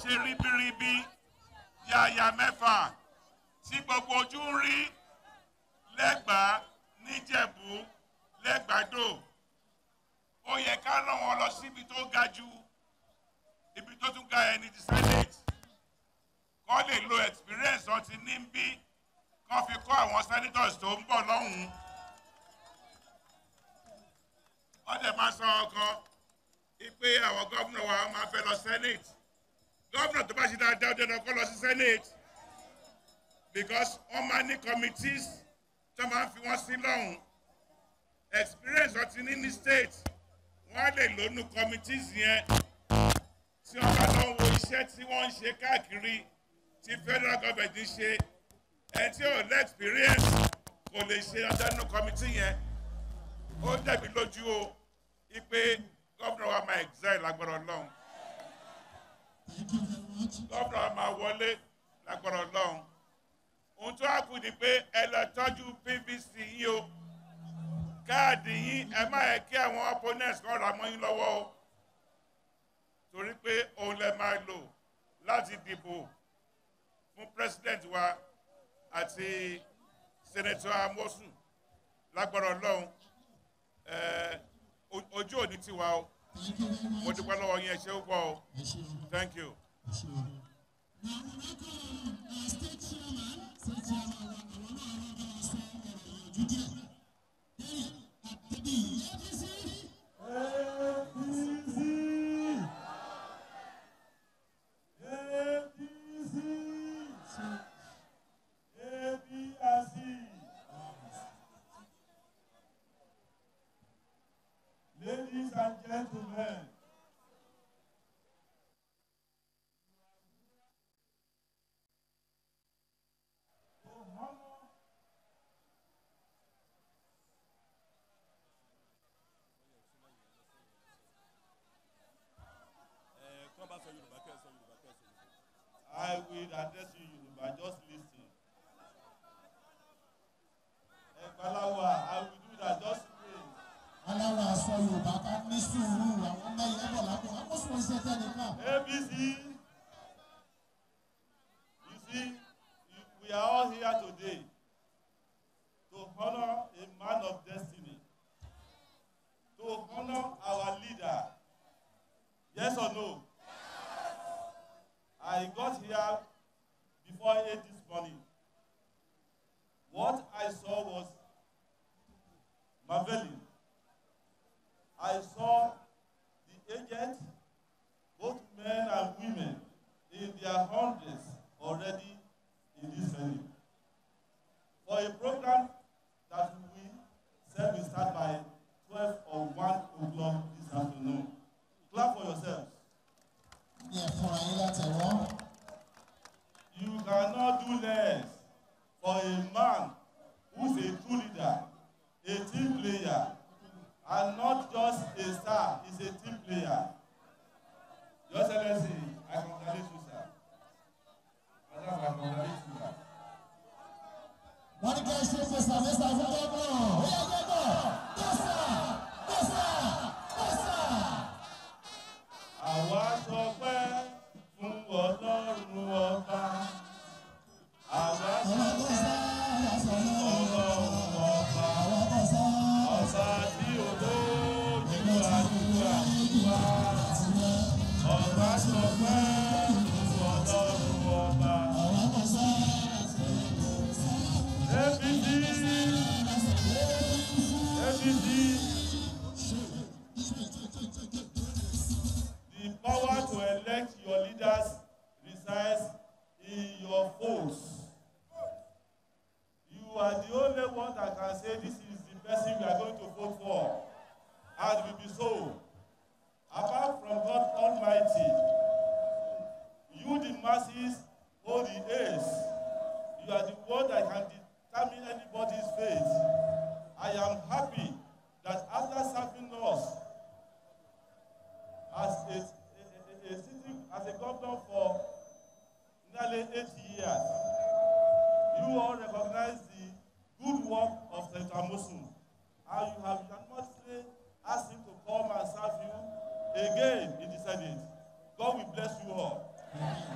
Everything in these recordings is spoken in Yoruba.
ṣe ribiribi yàyà mẹ́fà tí gbogbo ojú ń rí lẹ́gbàá níjẹ̀bú lẹ́gbàdo ó yẹ ká rán wọn lọ síbi tó ga jù ibi tó tún ga ẹni ti senate kọ́ lè lo experience wọn ti ní bí kọ́ fi kọ́ àwọn senators tó ń bọ̀ lọ́hùn-ún wọ́n dẹ̀ máa sọ ọkàn pé àwọn gómìnà wa máa fẹ́ lọ senate gómìnà tó bá ṣe dáadáa ó dẹ̀ kọ́ lọ sí senate because wọ́n máa ní committees tó máa ń fi wọ́n sí lọ́hùn experience wọn ti ní ní state wọ́n á lè lónú committees yẹn tí wọ́n bá lọ wo iṣẹ́ tí wọ́n ń ṣe káàkiri tí federal government ń ṣe ẹni tí ò lé experience kò lè ṣe ọjọ́ nínú committee yẹn ó dẹ̀bi lójú o ipe gómìnà wa máa exile lágbára ọlọ́run gómìnà wa máa wọlé lágbára ọlọ́run ohun tó wá kù ni pé ẹ lọ tọ́jú pvc yín o káàdì yín ẹ má yẹ kí àwọn opponents kan rà mọ́ yín lọ́wọ́ o torí pé òun lẹ máa lò láti dìbò fún president wa àti senator amosu lágbára ọlọ́run ojú òní tiwa o mo dúpẹ́ lọ́wọ́ yín ẹ ṣé púpọ̀ o thank you. Ladies and gentlemen, to honor I will address you Yoruba, just listen. Ẹ̀gbáláwa, I will do that, just wait. alára aṣọ yorùbá ká ní sùúrù àwọn mẹ́yẹ bọ̀ lápò àkóso iṣẹ́ tẹ́nìkan. ABC, you see, you- we are all here today to honor a man of destiny, to honor our leader. Yes or no? I got here before 8 this morning. What I saw was marveling. I saw the agent, both men and women, in their hundreds already in this venue. For a program that we said will start by 12 or 1 o'clock this afternoon. Clap for yourselves. ní ẹ̀fọ́ra yín látẹ̀wọ́. You cannot do less for a man who's a true leader, a team player, and not just a star, he's a team player. Your Excellency, I congratulate you, sir. Madam, I congratulate you, sir. wọ́n ní kí ẹ ṣe fẹsàfẹsà fún gómìnà ó yẹ gbẹ́gbẹ́ dọ́sà dọ́sà dọ́sà. Àwa sọpẹ́ fún Ọlọ́run ọba. Àwa ọ̀rọ̀ sọpẹ́ dọ́sà yàtọ̀ fún náà. Ọlọ́run ọba. ọ̀rọ̀ dọ́sà Ọba tí olóòjú àdúrà wá. Ọba sọpẹ́ fún Ọlọ́run ọba. ọ̀rọ̀ dọ́sà APC APC the power to elect your leaders resides in your votes. You are the only one that can say this is the person we are going to vote for. And it will be so. Apart from God Almighty, you the masses hold the ace. You are the one that can determine anybody's fate. I am happy that after serving us as a, a, a, a sitting as a governor for nearly eight years, you all recognize the good work of Senator Amosun, and you have unanimously asked him to come and serve you again in the Senate. God will bless you all.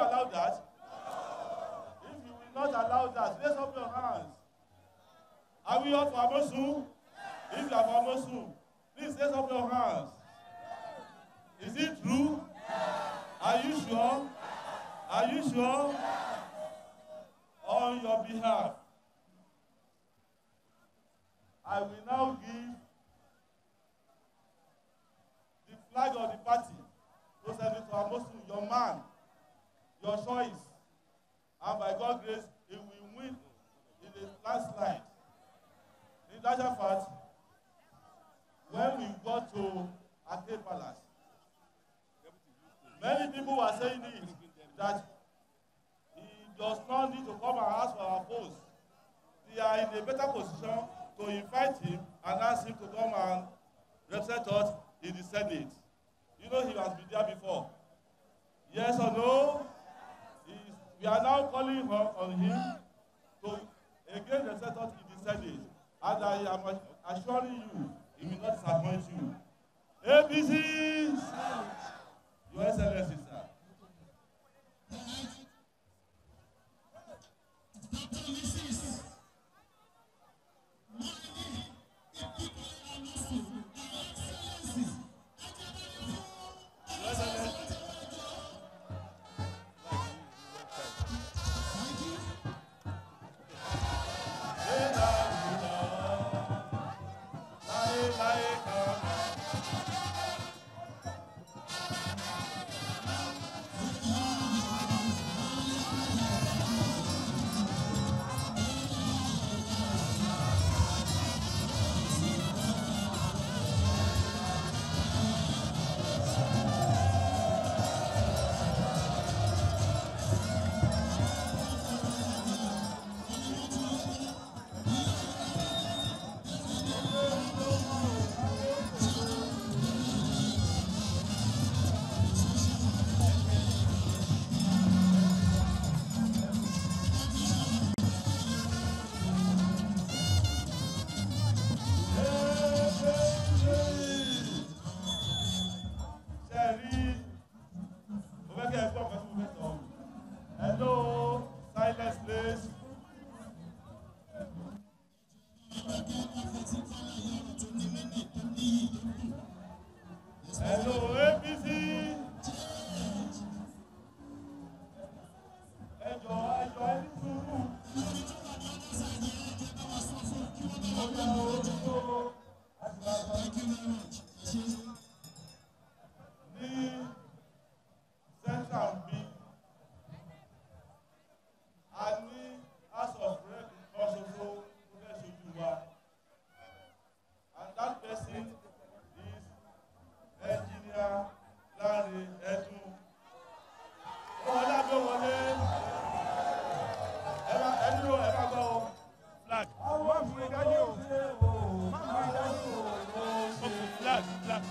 allow that? If you will not allow that, raise up your hands. Are we all for Amosun? If you are for Amosun, please raise up your hands. Is it true? Are you sure? Are you sure? On your behalf, I will now give the flag of the party to Senator Amosun, your man, your choice. And by God's grace, he will win in a landslide. In that fact, when we got to Ake Palace, many people were saying it, that he does not need to come and ask for our post. They are in a better position to invite him and ask him to come and represent us in the Senate. You know he has been there before. Yes or no? He is, we are now calling on, on him to again represent us in the Senate. And I am assuring you, he will not disappoint you. APC! Your Excellency, sir. Your Excellency. Láyé láyé kan. Sẹ́ẹ̀rí, mo fẹ́ kí ẹ gbọ́ ọ̀kan tí mo fẹ́ sọ. Hello, silence please. Hello, APC. Ẹ jọ ẹ jọ ẹ ní sùúrù. Ọjà orúkọ ní central bí a ní house of rep kan ṣoṣo tó fẹ́ ṣojú wa and that person is engineer Lanre Edun wọlé abẹ́ wọlé ẹ bá ẹ dúró ẹ bá gbọ́ o flag má mú mi dání o má mú mi dání o flag flag.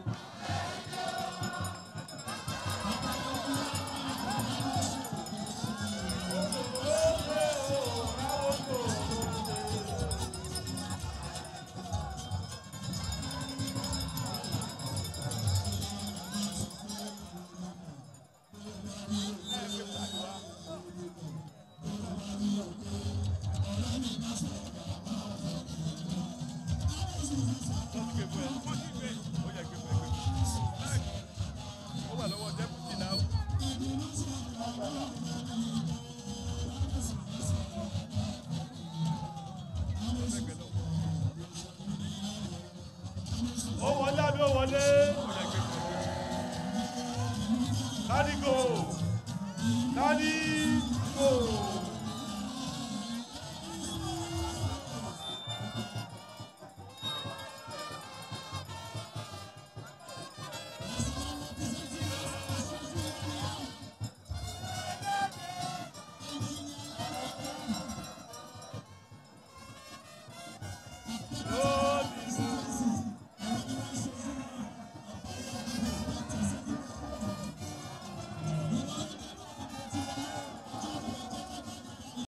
ó wọlé àbí ó wọlé Daddy go Daddy go.